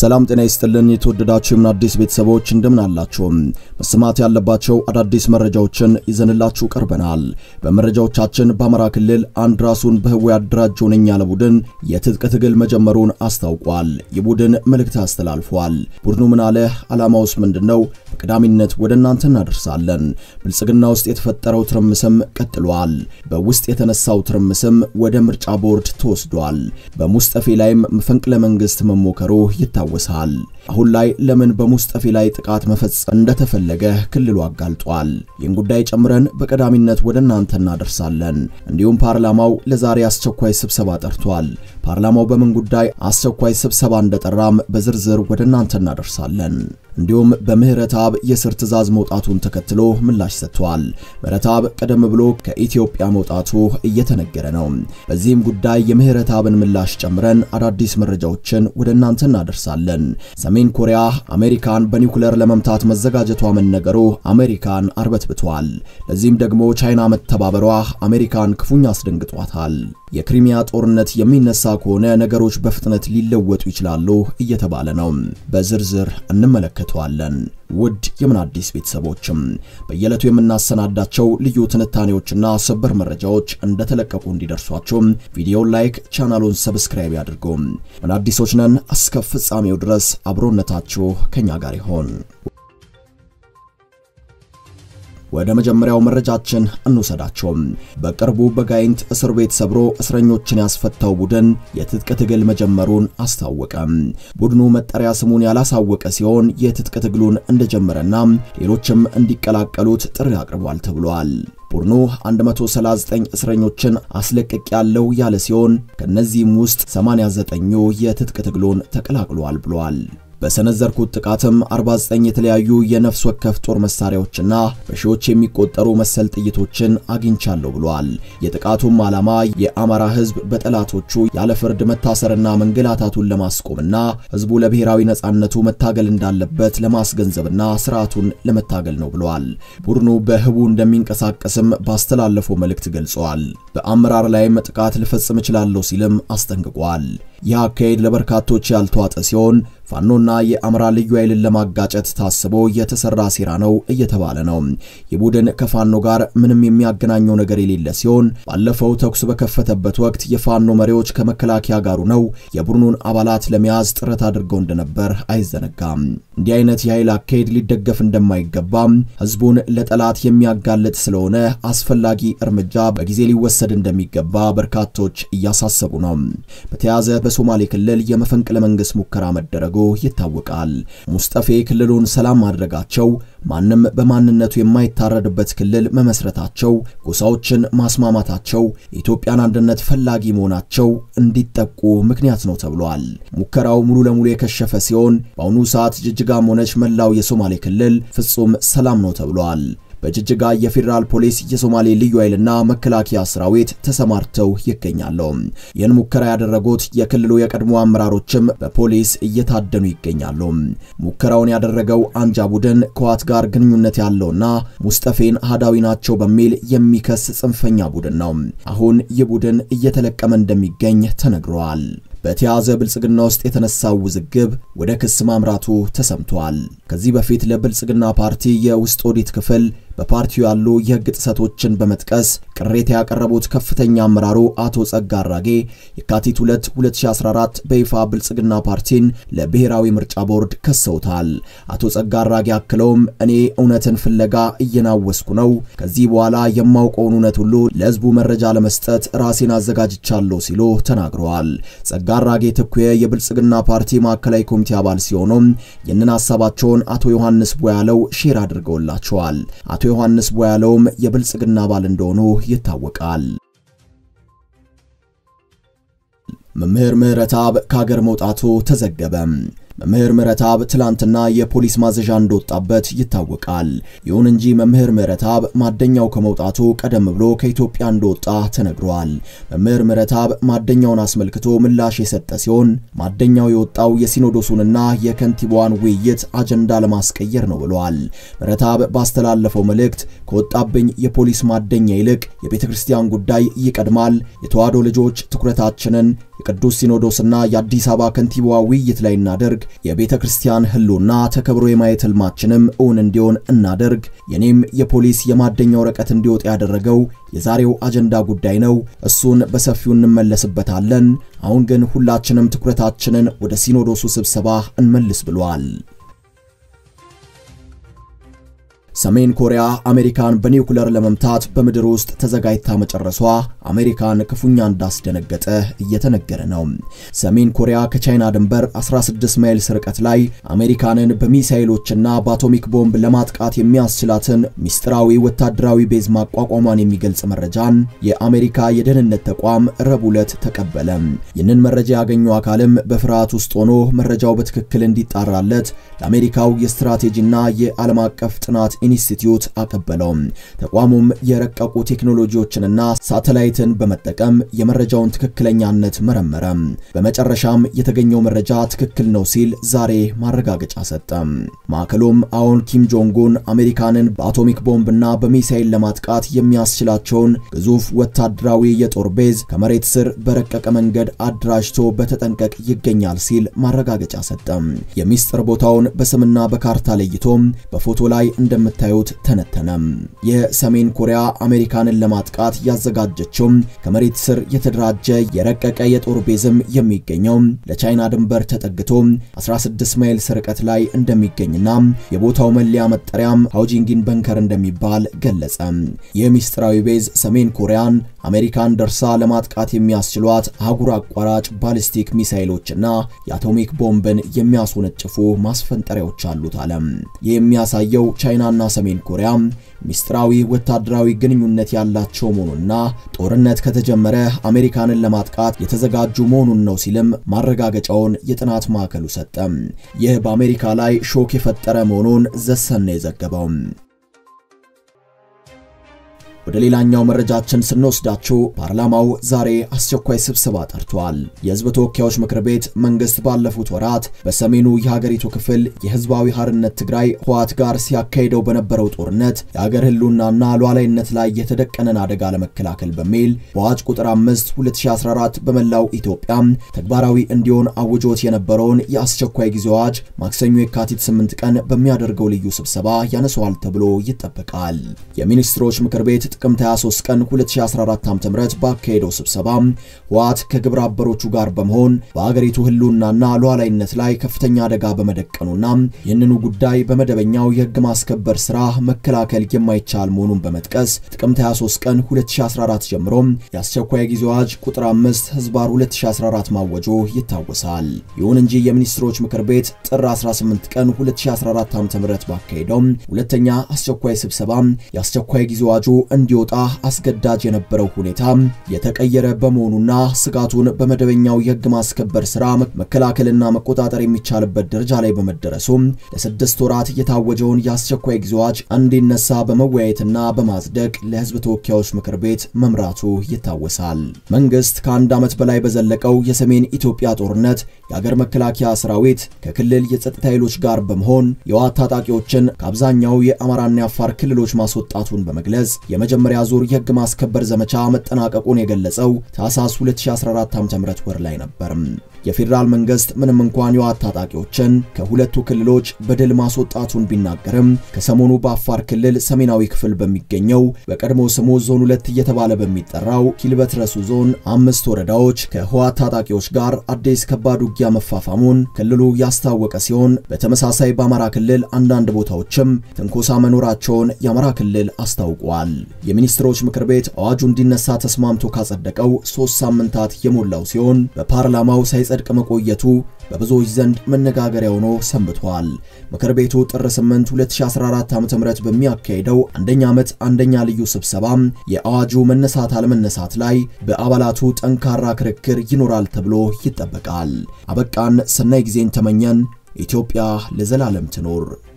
ሰላም ጤና ይስጥልን። የተወደዳችሁ የምን አዲስ ቤተሰቦች እንደምን አላችሁ? መሰማት ያለባቸው አዳዲስ መረጃዎችን ይዘንላችሁ ቀርበናል። በመረጃዎቻችን በአማራ ክልል አንድ ራሱን በህቡ ያደራጀው ነኝ ያለ ቡድን የትጥቅ ትግል መጀመሩን አስታውቋል። የቡድን መልእክት አስተላልፏል። ቡድኑ ምን አለ? ዓላማውስ ምንድነው? በቀዳሚነት ወደ እናንተ እናደርሳለን። ብልጽግና ውስጥ የተፈጠረው ትርምስም ቀጥሏል። በውስጥ የተነሳው ትርምስም ወደ ምርጫ ቦርድ ተወስዷል። በሙስጠፌ ላይም መፈንቅለ መንግስት መሞከሩ ይታወሳል። አሁን ላይ ለምን በሙስጠፌ ላይ ጥቃት መፈጸም እንደተፈለገ ክልሉ አጋልጧል። ይህን ጉዳይ ጨምረን በቀዳሚነት ወደ እናንተ እናደርሳለን። እንዲሁም ፓርላማው ለዛሬ አስቸኳይ ስብሰባ ጠርቷል። ፓርላማው በምን ጉዳይ አስቸኳይ ስብሰባ እንደጠራም በዝርዝር ወደ እናንተ እናደርሳለን። እንዲሁም በምህረተአብ የስር ትዕዛዝ መውጣቱን ተከትሎ ምላሽ ሰጥቷል። ምህረተአብ ቀደም ብሎ ከኢትዮጵያ መውጣቱ እየተነገረ ነው። በዚህም ጉዳይ የምህረተአብን ምላሽ ጨምረን አዳዲስ መረጃዎችን ወደ እናንተ እናደርሳለን። ሰሜን ኮሪያ አሜሪካን በኒውክሌር ለመምታት መዘጋጀቷ መነገሩ አሜሪካን አርበትብቷል። ለዚህም ደግሞ ቻይና መተባበሯ አሜሪካን ክፉኛ አስደንግጧታል። የክሪሚያ ጦርነት የሚነሳ ከሆነ ነገሮች በፍጥነት ሊለወጡ ይችላሉ እየተባለ ነው። በዝርዝር እንመለከተዋለን። ውድ የምን አዲስ ቤተሰቦችም በየዕለቱ የምናሰናዳቸው ልዩ ትንታኔዎችና ሰበር መረጃዎች እንደተለቀቁ እንዲደርሷችሁ ቪዲዮውን ላይክ፣ ቻናሉን ሰብስክራይብ ያድርጉ። ምን አዲሶች ነን። እስከ ፍጻሜው ድረስ አብሮነታችሁ ከኛ ጋር ይሆን። ወደ መጀመሪያው መረጃችን እንውሰዳቸው። በቅርቡ በጋይንት እስር ቤት ሰብሮ እስረኞችን ያስፈታው ቡድን የትጥቅ ትግል መጀመሩን አስታወቀ። ቡድኑ መጠሪያ ስሙን ያላሳወቀ ሲሆን የትጥቅ ትግሉን እንደጀመረና ሌሎችም እንዲቀላቀሉት ጥሪ አቅርቧል ተብሏል። ቡድኑ 139 እስረኞችን አስለቅቅ ያለው ያለ ሲሆን ከነዚህም ውስጥ 89ኙ የትጥቅ ትግሉን ተቀላቅሏል ብሏል። በሰነዘርኩት ጥቃትም 49 የተለያዩ የነፍስ ወከፍ ጦር መሳሪያዎችና በሺዎች የሚቆጠሩ መሰል ጥይቶችን አግኝቻለሁ ብሏል። የጥቃቱም ዓላማ የአማራ ሕዝብ በጠላቶቹ ያለ ፍርድ መታሰርና መንገላታቱን ለማስቆምና ሕዝቡ ለብሔራዊ ነጻነቱ መታገል እንዳለበት ለማስገንዘብና ስርዓቱን ለመታገል ነው ብሏል። ቡድኑ በህቡ እንደሚንቀሳቀስም ባስተላለፈው መልእክት ገልጸዋል። በአመራር ላይም ጥቃት ልፈጽም እችላለሁ ሲልም አስጠንቅቋል። ይህ አካሄድ ለበርካቶች ያልተዋጠ ሲሆን ፋኖና የአማራ ልዩ ኃይልን ለማጋጨት ታስቦ የተሰራ ሴራ ነው እየተባለ ነው። ይህ ቡድን ከፋኖ ጋር ምንም የሚያገናኘው ነገር የሌለ ሲሆን ባለፈው ተኩስ በከፈተበት ወቅት የፋኖ መሪዎች ከመከላከያ ጋሩ ነው የቡድኑን አባላት ለመያዝ ጥረት አድርገው እንደነበር አይዘነጋም። እንዲህ አይነት የኃይል አካሄድ ሊደገፍ እንደማይገባም ህዝቡን ለጠላት የሚያጋልጥ ስለሆነ አስፈላጊ እርምጃ በጊዜ ሊወሰድ እንደሚገባ በርካቶች እያሳሰቡ ነው። በተያያዘ በሶማሌ ክልል የመፈንቅለ መንግስት ሙከራ መደረጉ ይታወቃል። ሙስጠፌ ክልሉን ሰላም ማድረጋቸው፣ ማንም በማንነቱ የማይታረድበት ክልል መመስረታቸው፣ ጎሳዎችን ማስማማታቸው፣ የኢትዮጵያን አንድነት ፈላጊ መሆናቸው እንዲጠቁ ምክንያት ነው ተብሏል። ሙከራው ሙሉ ለሙሉ የከሸፈ ሲሆን በአሁኑ ሰዓት ጅጅጋም ሆነች መላው የሶማሌ ክልል ፍጹም ሰላም ነው ተብሏል። በጅጅጋ የፌዴራል ፖሊስ የሶማሌ ልዩ ኃይልና መከላከያ ሰራዊት ተሰማርተው ይገኛሉ። ይህን ሙከራ ያደረጉት የክልሉ የቀድሞ አመራሮችም በፖሊስ እየታደኑ ይገኛሉ። ሙከራውን ያደረገው አንጃ ቡድን ከዋት ጋር ግንኙነት ያለውና ሙስጠፌን አህዳዊ ናቸው በሚል የሚከስ ጽንፈኛ ቡድን ነው። አሁን ይህ ቡድን እየተለቀመ እንደሚገኝ ተነግሯል። በተያዘ ብልጽግና ውስጥ የተነሳው ውዝግብ ወደ ክስ ማምራቱ ተሰምቷል። ከዚህ በፊት ለብልጽግና ፓርቲ የውስጥ ኦዲት ክፍል በፓርቲው ያሉ የሕግ ጥሰቶችን በመጥቀስ ቅሬታ ያቀረቡት ከፍተኛ አመራሩ አቶ ጸጋ አራጌ የካቲት 2 2014 በይፋ ብልጽግና ፓርቲን ለብሔራዊ ምርጫ ቦርድ ከሰውታል። አቶ ጸጋ አራጌ አክለውም እኔ እውነትን ፍለጋ እየናወስኩ ነው፣ ከዚህ በኋላ የማውቀውን እውነት ሁሉ ለሕዝቡ መረጃ ለመስጠት ራሴን አዘጋጅቻለሁ ሲሉ ተናግረዋል። ጸጋ አራጌ ትኩየ የብልጽግና ፓርቲ ማዕከላዊ ኮሚቴ አባል ሲሆኑም ይህንን ሀሳባቸውን አቶ ዮሐንስ ቦያለው ሼር አድርገውላቸዋል። አቶ ዮሐንስ ቦያለውም የብልጽግና አባል እንደሆኑ ይታወቃል። መምህር ምህረተአብ ከሀገር መውጣቱ ተዘገበ። መምህር ምህረተአብ ትላንትና የፖሊስ ማዘዣ እንደወጣበት ይታወቃል። ይሁን እንጂ መምህር ምህረተአብ ማደኛው ከመውጣቱ ቀደም ብሎ ከኢትዮጵያ እንደወጣ ተነግሯል። መምህር ምህረተአብ ማደኛውን አስመልክቶ ምላሽ የሰጠ ሲሆን ማደኛው የወጣው የሲኖዶሱንና የከንቲባዋን ውይይት አጀንዳ ለማስቀየር ነው ብለዋል። ምህረተአብ ባስተላለፈው መልእክት ከወጣብኝ የፖሊስ ማደኛ ይልቅ የቤተ ክርስቲያን ጉዳይ ይቀድማል። የተዋሕዶ ልጆች ትኩረታችንን የቅዱስ ሲኖዶስና የአዲስ አበባ ከንቲባዋ ውይይት ላይ እናደርግ፣ የቤተ ክርስቲያን ሕልውና ተከብሮ የማየት ህልማችንም እውን እንዲሆን እናደርግ። የኔም የፖሊስ የማደኛ ወረቀት እንዲወጣ ያደረገው የዛሬው አጀንዳ ጉዳይ ነው። እሱን በሰፊው እንመለስበታለን። አሁን ግን ሁላችንም ትኩረታችንን ወደ ሲኖዶሱ ስብሰባ እንመልስ ብሏል። ሰሜን ኮሪያ አሜሪካን በኒውክለር ለመምታት በምድር ውስጥ ተዘጋጅታ መጨረሷ አሜሪካን ክፉኛ እንዳስደነገጠ እየተነገረ ነው። ሰሜን ኮሪያ ከቻይና ድንበር 16 ማይልስ ርቀት ላይ አሜሪካንን በሚሳኤሎችና በአቶሚክ ቦምብ ለማጥቃት የሚያስችላትን ሚስጥራዊ ወታደራዊ ቤዝ ማቋቋሟን የሚገልጽ መረጃን የአሜሪካ የደህንነት ተቋም ረቡዕ ዕለት ተቀበለ። ይህንን መረጃ ያገኘው አካልም በፍርሃት ውስጥ ሆኖ መረጃው በትክክል እንዲጣራለት ለአሜሪካው የስትራቴጂና የዓለም አቀፍ ጥናት ኢንስቲትዩት አቀበለው። ተቋሙም የረቀቁ ቴክኖሎጂዎችንና ሳተላይትን በመጠቀም የመረጃውን ትክክለኛነት መረመረ። በመጨረሻም የተገኘው መረጃ ትክክል ነው ሲል ዛሬ ማረጋገጫ ሰጠ። ማዕከሉም አሁን ኪም ጆንጉን አሜሪካንን በአቶሚክ ቦምብና በሚሳይል ለማጥቃት የሚያስችላቸውን ግዙፍ ወታደራዊ የጦር ቤዝ ከመሬት ስር በረቀቀ መንገድ አደራጅቶ በተጠንቀቅ ይገኛል ሲል ማረጋገጫ ሰጠ። የሚስጥር ቦታውን በስምና በካርታ ለይቶ በፎቶ ላይ እንደም ታዩት ተነተነም። የሰሜን ኮሪያ አሜሪካንን ለማጥቃት ያዘጋጀችው ከመሬት ስር የተደራጀ የረቀቀ የጦር ቤዝም የሚገኘው ለቻይና ድንበር ተጠግቶ 16 ማይልስ ርቀት ላይ እንደሚገኝና የቦታው መለያ መጠሪያም ሃውጂንጊን በንከር እንደሚባል ገለጸ። ይህ ሚስጥራዊ ቤዝ ሰሜን ኮሪያን አሜሪካን ደርሳ ለማጥቃት የሚያስችሏት አህጉር አቋራጭ ባሊስቲክ ሚሳይሎችና የአቶሚክ ቦምብን የሚያስወነጭፉ ማስፈንጠሪያዎች አሉት አለ። ይህ የሚያሳየው ቻይናና ሰሜን ኮሪያ ሚስጥራዊ ወታደራዊ ግንኙነት ያላቸው መሆኑና ጦርነት ከተጀመረ አሜሪካንን ለማጥቃት የተዘጋጁ መሆኑን ነው ሲልም ማረጋገጫውን የጥናት ማዕከሉ ሰጠ። ይህ በአሜሪካ ላይ ሾክ የፈጠረ መሆኑን ዘሰን ነው የዘገበው። ወደ ሌላኛው መረጃችን ስንወስዳችሁ ፓርላማው ዛሬ አስቸኳይ ስብሰባ ጠርቷል። የሕዝብ ተወካዮች ምክር ቤት መንግስት ባለፉት ወራት በሰሜኑ የሀገሪቱ ክፍል የህዝባዊ ሀርነት ትግራይ ህወሓት ጋር ሲያካሂደው በነበረው ጦርነት የሀገር ህልውናና ሉዓላዊነት ላይ የተደቀነን አደጋ ለመከላከል በሚል በአዋጅ ቁጥር 5 2014 በመላው ኢትዮጵያ ተግባራዊ እንዲሆን አውጆት የነበረውን የአስቸኳይ ጊዜ አዋጅ ማክሰኞ የካቲት 8 ቀን በሚያደርገው ልዩ ስብሰባ ያነሰዋል ተብሎ ይጠበቃል። የሚኒስትሮች ምክር ቤት ጥቅምት 23 ቀን 2014 ዓ.ም ባካሄደው ስብሰባ ህወሓት ከግብረ አበሮቹ ጋር በመሆን በአገሪቱ ህልውናና ሉዓላዊነት ላይ ከፍተኛ አደጋ በመደቀኑና ይህንኑ ጉዳይ በመደበኛው የህግ ማስከበር ስራ መከላከል የማይቻል መሆኑን በመጥቀስ ጥቅምት 23 ቀን 2014 ጀምሮ የአስቸኳይ ጊዜ አዋጅ ቁጥር 5 ህዝባር 2014 ማወጁ ይታወሳል። ይሁን እንጂ የሚኒስትሮች ምክር ቤት ጥር 18 ቀን 2014 ዓ.ም ባካሄደው ሁለተኛ አስቸኳይ ስብሰባ የአስቸኳይ ጊዜ አዋጁ እንዲወጣ አስገዳጅ የነበረው ሁኔታ የተቀየረ በመሆኑና ስጋቱን በመደበኛው የህግ ማስከበር ስራ መከላከልና መቆጣጠር የሚቻልበት ደረጃ ላይ በመደረሱ ለስድስት ወራት የታወጀውን የአስቸኳይ ጊዜ አዋጅ እንዲነሳ በመወያየትና በማጽደቅ ለህዝብ ተወካዮች ምክር ቤት መምራቱ ይታወሳል። መንግስት ከአንድ ዓመት በላይ በዘለቀው የሰሜን ኢትዮጵያ ጦርነት የአገር መከላከያ ሰራዊት ከክልል የጸጥታ ኃይሎች ጋር በመሆን የህወሓት ታጣቂዎችን ከአብዛኛው የአማራና የአፋር ክልሎች ማስወጣቱን በመግለጽ የመጀመሪያ ዙር የህግ ማስከበር ዘመቻ መጠናቀቁን የገለጸው ታህሳስ 2014 ዓ.ም ወር ላይ ነበር። የፌዴራል መንግስት ምንም እንኳን የህወሓት ታጣቂዎችን ከሁለቱ ክልሎች በድል ማስወጣቱን ቢናገርም ከሰሞኑ በአፋር ክልል ሰሜናዊ ክፍል በሚገኘው በቀድሞ ስሙ ዞን ሁለት እየተባለ በሚጠራው ኪልበት ረሱ ዞን አምስት ወረዳዎች ከህወሓት ታጣቂዎች ጋር አዲስ ከባድ ውጊያ መፋፋሙን ክልሉ ያስታወቀ ሲሆን በተመሳሳይ በአማራ ክልል አንዳንድ ቦታዎችም ትንኮሳ መኖራቸውን የአማራ ክልል አስታውቋል። የሚኒስትሮች ምክር ቤት አዋጁ እንዲነሳ ተስማምቶ ካጸደቀው ሶስት ሳምንታት የሞላው ሲሆን በፓርላማው ሳይጸድቅ መቆየቱ በብዙዎች ዘንድ መነጋገሪያ ሆኖ ሰንብቷል። ምክር ቤቱ ጥር 8 2014 ዓ.ም በሚያካሄደው አንደኛ ዓመት አንደኛ ልዩ ስብሰባ የአዋጁ መነሳት አለመነሳት ላይ በአባላቱ ጠንካራ ክርክር ይኖራል ተብሎ ይጠበቃል። አበቃን። ሰናይ ጊዜን ተመኘን። ኢትዮጵያ ለዘላለም ትኖር።